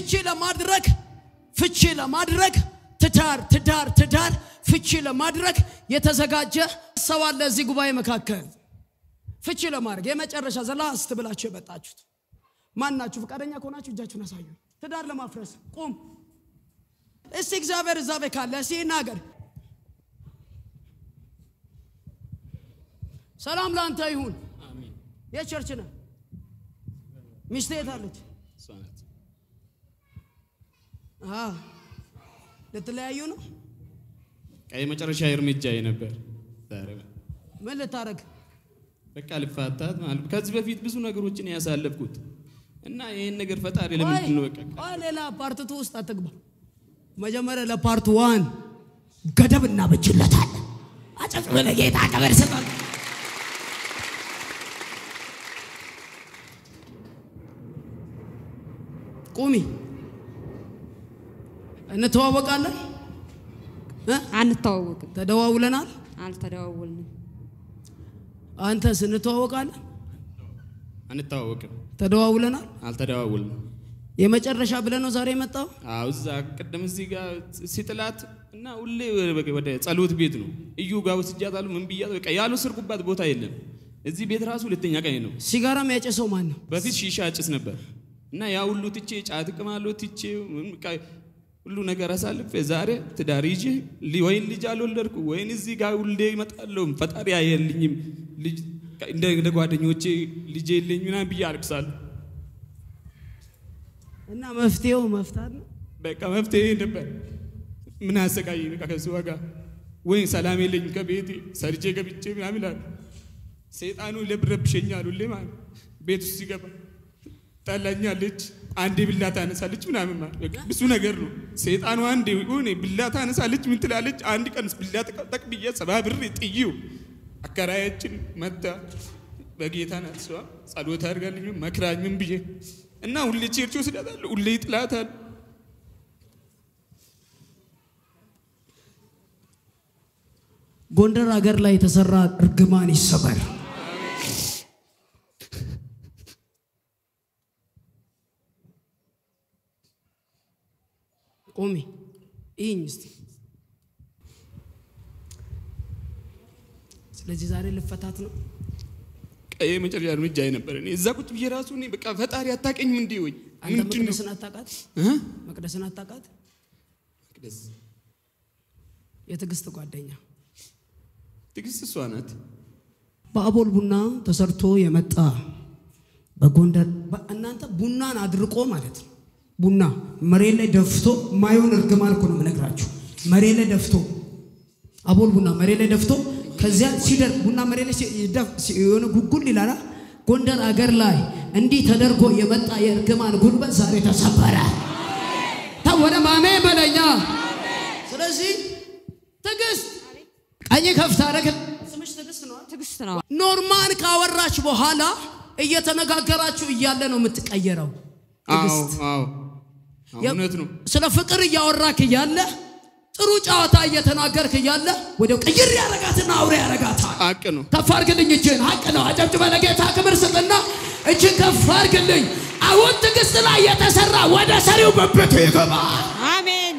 ፍቺ ለማድረግ ፍቺ ለማድረግ ትዳር ትዳር ትዳር ፍቺ ለማድረግ የተዘጋጀ ሰው አለ እዚህ ጉባኤ መካከል ፍቺ ለማድረግ የመጨረሻ ዘላስት ብላችሁ የመጣችሁት ማናችሁ? ፈቃደኛ ከሆናችሁ እጃችሁን አሳዩ። ትዳር ለማፍረስ ቁም። እስቲ እግዚአብሔር እዛ ቤት ካለ እስቲ ይናገር። ሰላም ለአንተ ይሁን። የቸርች ነህ። ሚስቴ የት አለች? እሷ ናት። አ ልትለያዩ ነው? በቃ የመጨረሻ እርምጃዬ ነበር ዛሬ ምን ልታረግ? በቃ ልፋታት ማለት ከዚህ በፊት ብዙ ነገሮችን ያሳለፍኩት እና ይህን ነገር ፈጣሪ ለምንድን ነው በቃ ቆይ ሌላ ፓርትቱ ውስጥ አትግባ። መጀመሪያ ለፓርት ዋን ገደብ እናበጅለታለን። አጨብጭበ ለጌታ ክብር ስጠን። ቁሚ። እንተዋወቃለን እ? አንተዋወቅም፣ ተደዋውለናል። አልተደዋወልንም። አንተስ እንተዋወቃለን? አንተዋወቅም፣ ተደዋውለናል። አልተደዋወልንም። የመጨረሻ ብለህ ነው ዛሬ የመጣው? አዎ እዛ ቅድም እዚህ ጋር ሲጥላት እና ሁሌ ወደ- ወደ ጸሎት ቤት ነው እዩ ጋር ወስጃታለሁ። ምን ብያት በቃ ያልወሰድኩባት ቦታ የለም። እዚህ ቤት ራሱ ሁለተኛ ቀን ነው። ሲጋራም ያጨሰው ማን ነው? በፊት ሺሻ አጭስ ነበር እና ያ ሁሉ ትቼ ጫት እቅማለሁ ትቼ ምን በቃ ሁሉ ነገር አሳልፌ ዛሬ ትዳር ይዤ ሊ- ወይን ልጅ አልወለድኩ ወይን እዚህ ጋር ሁሌ እመጣለሁ ፈጣሪ አየልኝም ልጅ እንደ እንደ ጓደኞቼ ልጅ የለኝ ምናምን ብዬ አልቅሳለሁ። እና መፍትሄው መፍታት ነው። በቃ መፍትሄ ነበር። ምን አሰቃይ በቃ ከሱ ጋር ወይም ሰላም የለኝ ከቤቴ ሰርቼ ገብቼ ምናምን ይላል። ሰይጣኑ ለብረብሸኛል ሁሌ ማለት ቤት ውስጥ ሲገባ ጠላኛለች፣ አንዴ ብላ ታነሳለች ምናምን ማለት በቃ ብዙ ነገር ነው። ሰይጣኑ አንዴ ሆኔ ብላ ታነሳለች ምን ትላለች። አንድ ቀን ብላ ጠቅ ብዬ ሰባ ብር ጥዬው አከራያችን መታ በጌታ ናት እሷ ጸሎት አድርጋልኝ መክራኝ ምን ብዬ እና ሁሌ ቸርች ወስዳታለሁ፣ ሁሌ ይጥላታል። ጎንደር ሀገር ላይ የተሰራ እርግማን ይሰበር። ቆሚ ይህኝ እስቲ። ስለዚህ ዛሬ ልፈታት ነው። ቀይ መጨረሻ እርምጃ ነበር። እኔ እዛ ቁጭ ብዬ ራሱ እኔ በቃ ፈጣሪ አታቀኝም እንዴ ወይ አንተ ምንድን ነው መቅደስን አታውቃት? እ? መቅደስን አታውቃት? መቅደስ የትዕግስት ጓደኛ ትዕግስት እሷ ናት። በአቦል ቡና ተሰርቶ የመጣ በጎንደር በ- እናንተ ቡናን አድርቆ ማለት ነው። ቡና መሬት ላይ ደፍቶ ማየውን እርግማን እኮ ነው የምነግራችሁ። መሬት ላይ ደፍቶ አቦል ቡና መሬት ላይ ደፍቶ ከዚያ ሲደር ቡና መሬት ላይ ሲ- ደፍ- ሲ- የሆነ ጉጉል ይላላ። ጎንደር አገር ላይ እንዲህ ተደርጎ የመጣ የእርግማን ጉልበት ዛሬ ተሰበረ። ወደ ማሜ በለኛ። ስለዚህ ትዕግስት ቀኝ ከፍታ አረግ ስምሽ ትዕግስት ነው። ትዕግስት ነው። ኖርማን ካወራች በኋላ እየተነጋገራችሁ እያለ ነው የምትቀየረው። አዎ ትዕግስት አዎ አዎ፣ እውነት ነው። ስለ ፍቅር እያወራክ እያለ ጥሩ ጨዋታ እየተናገርክ እያለ ወዲያው ቅይር ያረጋትና አውሬ ያረጋታል። ሀቅ ነው። ከፍ አርግልኝ እጅን ሀቅ ነው። አጨብጭበ ለጌታ ክብር ስጥና እጅን ከፍ አርግልኝ። አሁን ትዕግስት ላይ የተሰራ ወደ ሰሪው በቤቱ ይገባል። አሜን።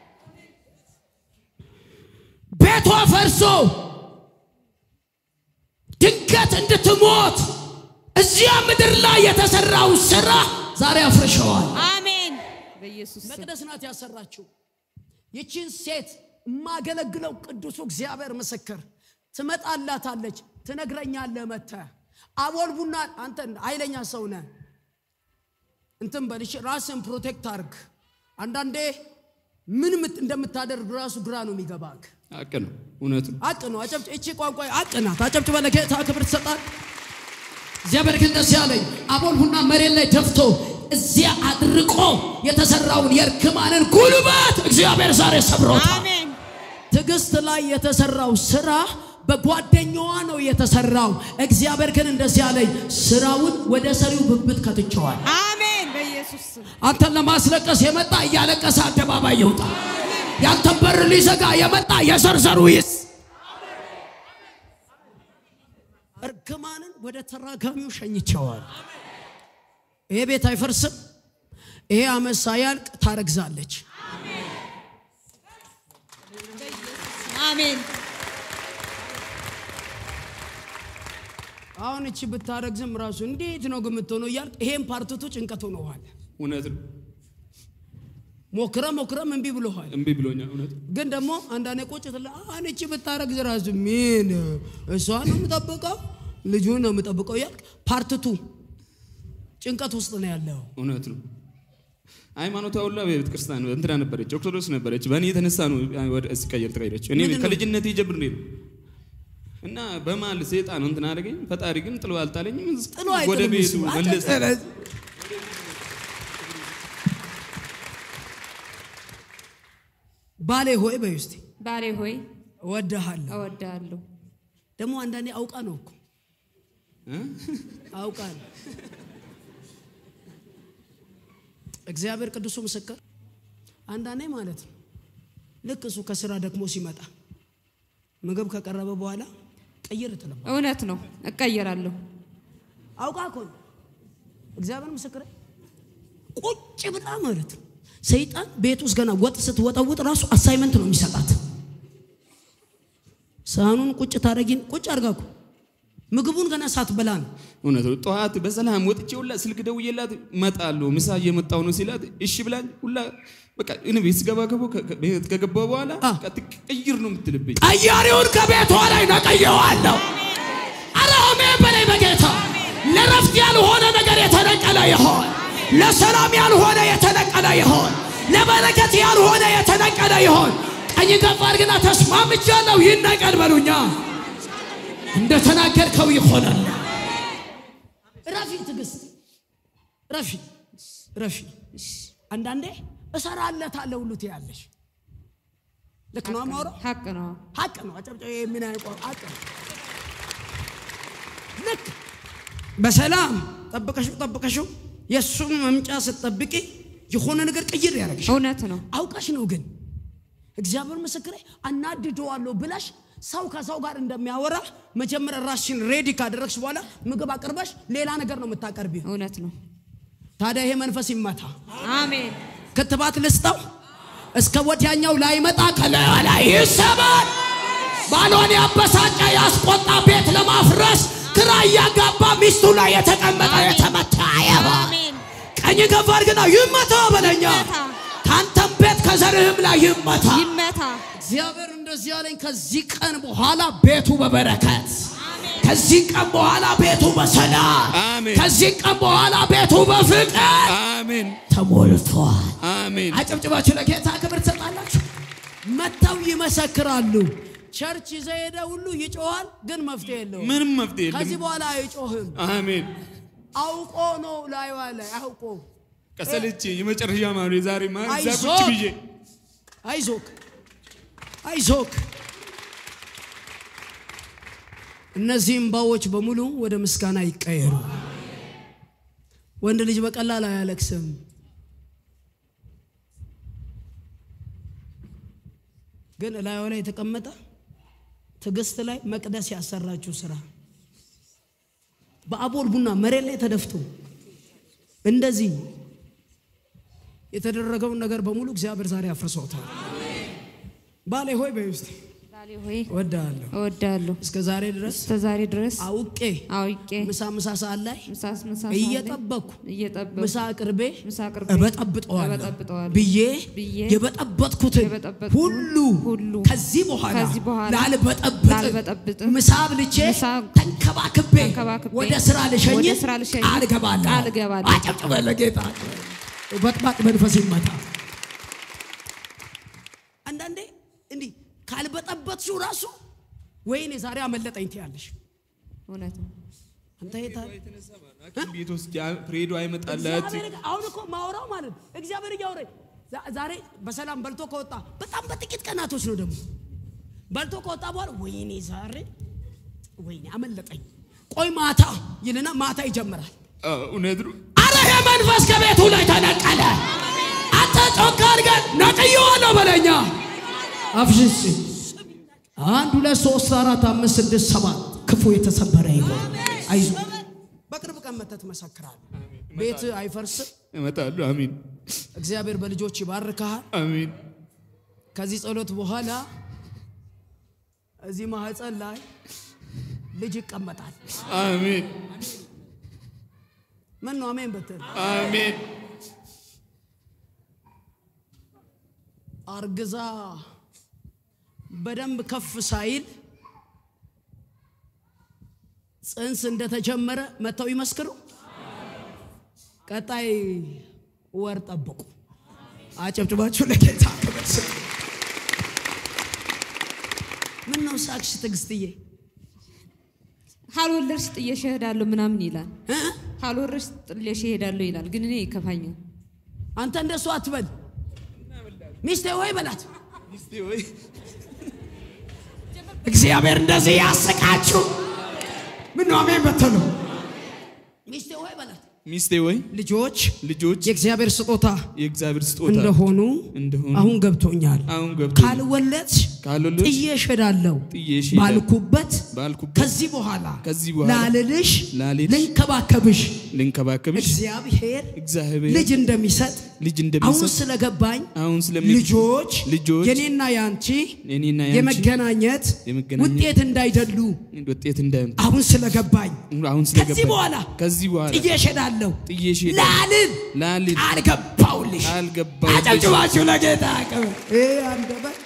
ቤቷ ፈርሶ ድንገት እንድትሞት እዚያ ምድር ላይ የተሰራው ስራ ዛሬ አፍርሸዋል። አሜን። በኢየሱስ ስም መቅደስ ናት ያሰራችው። ይቺን ሴት የማገለግለው ቅዱሱ እግዚአብሔር ምስክር ትመጣላታለች፣ ትነግረኛለህ መጥተህ አቦል ቡና አንተ ኃይለኛ ሰው ነህ እንትን በልሽ ራስን ፕሮቴክት አርግ። አንዳንዴ ምን ምት- እንደምታደርግ ራሱ ግራ ነው የሚገባክ። ሀቅ ነው። እውነት ነው። አቅ ነው። አጨብጭ እቺ ቋንቋ አቅ ናት። አጨብጭበ ለጌታ ክብር ትሰጣል። እግዚአብሔር ግን ደስ ያለኝ አቦል ቡና መሬት ላይ ደፍቶ እዚያ አድርቆ የተሰራውን የእርግማንን ጉልበት እግዚአብሔር ዛሬ ሰብሮታል። አሜን። ትዕግስት ላይ የተሰራው ስራ በጓደኛዋ ነው የተሰራው። እግዚአብሔር ግን እንደዚህ ያለኝ ስራውን ወደ ሰሪው ብብት ከትቸዋል። አሜን። በኢየሱስ ስም አንተን ለማስለቀስ የመጣ እያለቀሰ አደባባይ ይውጣ። ያንተን በር ሊዘጋ የመጣ የዘርዘሩ ይስ እርግማንን ወደ ተራጋሚው ሸኝቸዋል። ይሄ ቤት አይፈርስም። ይሄ ዓመት ሳያልቅ ታረግዛለች። አሜን አሁን እቺ ብታረግዝም ራሱ እንዴት ነው ግን የምትሆነው እያልክ ይሄን ፓርትቱ ጭንቀት ሆነዋል። እውነት ነው። ሞክረ ሞክረም እምቢ ብሎሃል። እምቢ ብሎኛል። እውነት ግን ደግሞ አንዳንዴ ቁጭ ትላ አሁን እቺ ብታረግዝ ራሱ ምን እሷ ነው የምጠብቀው ልጁን ነው የምጠብቀው እያልክ ፓርትቱ ጭንቀት ውስጥ ነው ያለው። እውነት ነው። ሃይማኖቷ ሁላ ቤተ ክርስቲያን እንትና ነበረች፣ ኦርቶዶክስ ነበረች። በእኔ የተነሳ ነው ወደ ስቀየር ተቀየረች። እኔ ምንድን ነው? ከልጅነቴ ጀምሬ ነው እና በመሀል ሴጣን እንትን አደረገኝ። ፈጣሪ ግን ጥሎ አልጣለኝም። ጥሎ ወደ አይጥልም ቤቱ እሱ። መለሰ። ባሌ ሆይ በይ ውስጥ ባሌ ሆይ እወድሃለሁ። እወድሃለሁ። ደግሞ አንዳንዴ አውቃ ነው እኮ እ? አውቃ ነው። እግዚአብሔር ቅዱሱ ምስክር አንዳንዴ ማለት ነው ልክ እሱ ከስራ ደክሞ ሲመጣ ምግብ ከቀረበ በኋላ ቀይር ትለባ እውነት ነው፣ እቀየራለሁ። አውቃ እኮ ነው። እግዚአብሔር ምስክር ቁጭ ብላ ማለት ነው። ሰይጣን ቤት ውስጥ ገና ወጥ ስትወጠውጥ ራሱ አሳይመንት ነው የሚሰጣት። ሳህኑን ቁጭ ታደረጊን ቁጭ አርጋ እኮ ምግቡን ገና ሳትበላ ነው እውነት ነው። ጠዋት በሰላም ወጥቼ ሁላ ስልክ ደውዬላት እመጣለሁ ምሳ እየመጣሁ ነው ሲላት እሺ ብላኝ ሁላ በቃ እኔ ቤት ስገባ ገቦ ቤት ከገባ በኋላ አ። በቃ ትቀይር ነው የምትልብኝ። ቀያሪውን ከቤቷ ላይ ነቀየዋለሁ። አረ አሜን በላይ በጌታ ለረፍት ያልሆነ ነገር የተነቀለ ይሆን፣ ለሰላም ያልሆነ የተነቀለ ይሆን፣ ለበረከት ያልሆነ የተነቀለ ይሆን። ቀኝ ከፍ አድርግና ተስማምቻለሁ ይነቀል በሉኛ። እንደተናገርከው ይሆናል። ረፊ ትዕግስት፣ ረፊ ረፊ። አንዳንዴ እሰራለታለሁ ሁሉ ትያለሽ። ልክ ነው አማውራ ሀቅ ነው። ሀቅ ነው። አጨብጨ ምን አይቆ ሀቅ ነው። ልክ በሰላም ጠብቀሽው ጠብቀሽው የእሱን መምጫ ስትጠብቂ የሆነ ነገር ቅይር ያደረግሽ እውነት ነው። አውቀሽ ነው። ግን እግዚአብሔር ምስክሬ አናድደዋለሁ ብለሽ ሰው ከሰው ጋር እንደሚያወራ መጀመሪያ ራስሽን ሬዲ ካደረግሽ በኋላ ምግብ አቅርበሽ ሌላ ነገር ነው የምታቀርቢው። እውነት ነው። ታዲያ ይሄ መንፈስ ይመታ። አሜን። ክትባት ልስጠው እስከ ወዲያኛው ላይመጣ ከላዩ ላይ ይሰባል። ባሏን ያበሳጨ ያስቆጣ ቤት ለማፍረስ ግራ እያጋባ ሚስቱ ላይ የተቀመጠ የተመታ ያባ አሜን። ቀኝ ከፍ አድርግና ይመታ በለኛ ይመታ። ከአንተም ቤት ከዘርህም ላይ ይመታ። ይመታ። እግዚአብሔር እንደዚህ ያለኝ ከዚህ ቀን በኋላ ቤቱ በበረከት ከዚህ ቀን በኋላ ቤቱ በሰላም አሜን። ከዚህ ቀን በኋላ ቤቱ በፍቅር አሜን ተሞልቷል። አሜን። አጨብጭባችሁ ለጌታ ክብር ትሰጣላችሁ። መጥተው ይመሰክራሉ። ቸርች ይዘ ሄደ ሁሉ ይጮሃል፣ ግን መፍትሄ የለውም። ምንም መፍትሄ ከዚህ የለም። በኋላ አይጮህም። አሜን። አውቆ ነው ላይዋ ላይ አውቆ ቀሰልቼ የመጨረሻ ማኑ የዛሬ ማን እዛ ቁጭ አይዞህ። ብዬ አይዞክ አይዞክ። እነዚህ እምባዎች በሙሉ ወደ ምስጋና ይቀየሩ። ወንድ ልጅ በቀላል አያለቅስም። ግን እላዩ ላይ የተቀመጠ ትዕግስት ላይ መቅደስ ያሰራችው ስራ በአቦል ቡና መሬት ላይ ተደፍቶ እንደዚህ የተደረገውን ነገር በሙሉ እግዚአብሔር ዛሬ አፍርሶታል። ባሌ ሆይ በይ ውስጥ ባሌ ሆይ እወድሃለሁ። እወዳለሁ። እስከ ዛሬ ድረስ እስከ ዛሬ ድረስ አውቄ አውቄ ምሳ ምሳ ሰዓት ላይ ምሳስ ምሳ ሰዓት ላይ እየጠበቅኩ እየጠበቅኩ ምሳ አቅርቤ ምሳ አቅርቤ እበጠብጠዋለሁ እበጠብጠዋለሁ ብዬ ብዬ የበጠበጥኩትን የበጠበጥኩትን ሁሉ ሁሉ ከዚህ በኋላ ከዚህ በኋላ ላልበጠብጥ ላልበጠብጥ ምሳ ብልቼ ምሳ ተንከባክቤ ተንከባክቤ ወደ ስራ ልሸኝ ወደ ስራ ልሸኝ ቃል እገባለሁ። ቃል እገባለሁ። አጨብጭበ ለጌታ በጥባጥ መንፈስ ይመታ። አንዳንዴ እንዲህ ካልበጠበጥሽው ራሱ ወይኔ ዛሬ አመለጠኝ ትያለሽ። እውነት ነው። አንተ የታ ሐኪም ቤት ውስጥ ፍሬዶ አይመጣለት እግዚአብሔር አሁን እኮ ማውራው ማለት ነው። እግዚአብሔር እያወራኝ ዛ- ዛሬ በሰላም በልቶ ከወጣ በጣም በጥቂት ቀናቶች ነው ደግሞ በልቶ ከወጣ በኋላ ወይኔ ዛሬ ወይኔ አመለጠኝ፣ ቆይ ማታ ይልና ማታ ይጀምራል። እውነት ነው። አረ ይሄ መንፈስ ከቤቱ ላይ ተነቀለ። አንተ ጮክ አድርገን ነቅዬዋለሁ በለኛ አፍሽስ አንድ ሁለት ሶስት አራት አምስት ስድስት ሰባት ክፉ የተሰበረ ይሆን አይዞ በቅርብ ቀን መተህ ትመሰክራለህ። ቤት አይፈርስም፣ እመጣለሁ። አሜን እግዚአብሔር በልጆች ይባርክሃል። አሜን ከዚህ ጸሎት በኋላ እዚህ ማህፀን ላይ ልጅ ይቀመጣል። አሜን ምን ነው አሜን በትል አሜን አርግዛ በደንብ ከፍ ሳይል ጽንስ እንደተጀመረ መጥተው ይመስክሩ። ቀጣይ ወር ጠብቁ። አጨብጭባችሁ ለጌታ ክብር ስጡ። ምን ነው ሳቅሽ ትዕግስትዬ? ካልወለድሽ ጥዬሽ እሄዳለሁ ምናምን ይላል። እ? ካልወለድሽ ጥዬሽ እሄዳለሁ ይላል። ግን እኔ ይከፋኛል። አንተ እንደሱ አትበል። ሚስቴ ወይ በላት። ሚስቴ ወይ እግዚአብሔር እንደዚህ ያስቃችሁ። ምን ነው አሜን በትሉ። ሚስቴ ወይ በላት። ሚስቴ ወይ ልጆች ልጆች የእግዚአብሔር ስጦታ የእግዚአብሔር ስጦታ እንደሆኑ እንደሆኑ አሁን ገብቶኛል። አሁን ገብቶ ካልወለድሽ ካልወለድሽ ጥዬሽ እሄዳለሁ ጥዬሽ እሄዳለሁ ባልኩበት ባልኩበት ከዚህ በኋላ ከዚህ በኋላ ላልልሽ ላልልሽ ልንከባከብሽ ልንከባከብሽ እግዚአብሔር እግዚአብሔር ልጅ እንደሚሰጥ ልጅ አሁን እንደሚሰጥ ስለገባኝ አሁን ስለሚ ልጆች ልጆች የኔና ያንቺ የኔና ያንቺ የመገናኘት የመገናኘት ውጤት እንዳይደሉ ውጤት እንዳይሆን አሁን ስለገባኝ አሁን ከዚህ ስለገባኝ በኋላ ከዚህ በኋላ ጥዬሽ እሄዳለሁ ጥዬሽ እሄዳለሁ ላልን ላልል ቃል ገባሁልሽ። አልገባሁልሽ አጨብጭባችሁ ለጌታ ክብር። ይህ አንደበት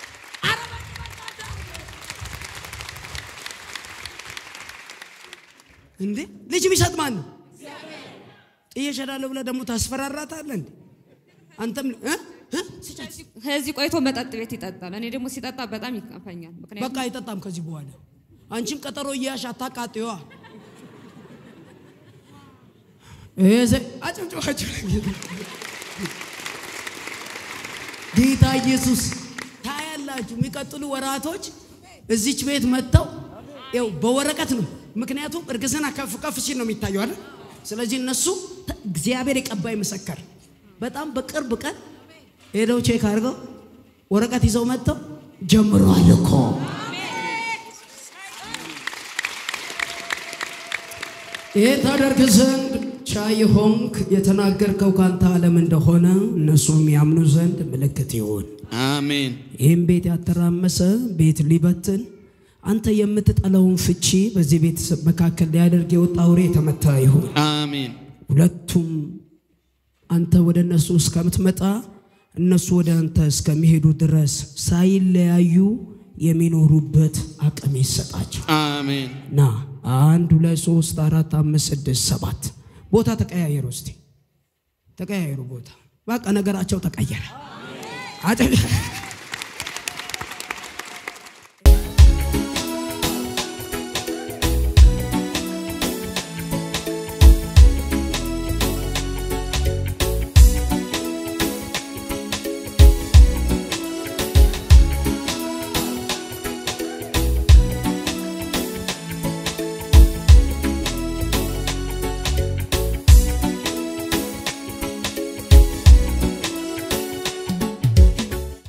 እንዴ ልጅ ቢሰጥ ማን ነው? ጥዬሽ እሄዳለሁ ብለህ ደግሞ ታስፈራራታለህ እንዴ? አንተም እ? እ? ስጫት። ከዚህ ቆይቶ መጠጥ ቤት ይጠጣል። እኔ ደግሞ ሲጠጣ በጣም ይከፋኛል። ምክንያቱም በቃ አይጠጣም ከዚህ በኋላ አንቺም ቀጠሮ እያያሽ አታቃጥዋ። አጨብጭባችሁ ለጌታ ጌታ ኢየሱስ ታያላችሁ። የሚቀጥሉ ወራቶች እዚች ቤት መጥተው ያው በወረቀት ነው። ምክንያቱም እርግዝና ከፍ ከፍ ሲል ነው የሚታየው አይደል? ስለዚህ እነሱ ተ- እግዚአብሔር የቀባይ መሰከር በጣም በቅርብ ቀን ሄደው ቼክ አድርገው ወረቀት ይዘው መጥተው ጀምሯል እኮ ይህ ታደርግ ዘንድ ቻይ ሆንክ የተናገርከው ካንተ ዓለም እንደሆነ እነሱም ያምኑ ዘንድ ምልክት ይሁን። አሜን ይህም ቤት ያተራመሰ ቤት ሊበትን አንተ የምትጠላውን ፍቺ በዚህ ቤተሰብ መካከል ሊያደርግ የወጣ አውሬ የተመታ ይሁን። አሜን ሁለቱም አንተ ወደ እነሱ እስከምትመጣ እነሱ ወደ አንተ እስከሚሄዱ ድረስ ሳይለያዩ የሚኖሩበት አቅም ይሰጣቸው። አሜን ና አንድ ሁለት ሶስት አራት አምስት ስድስት ሰባት ቦታ ተቀያየሩ። እስቲ ተቀያየሩ ቦታ። በቃ ነገራቸው ተቀየረ። አጨ-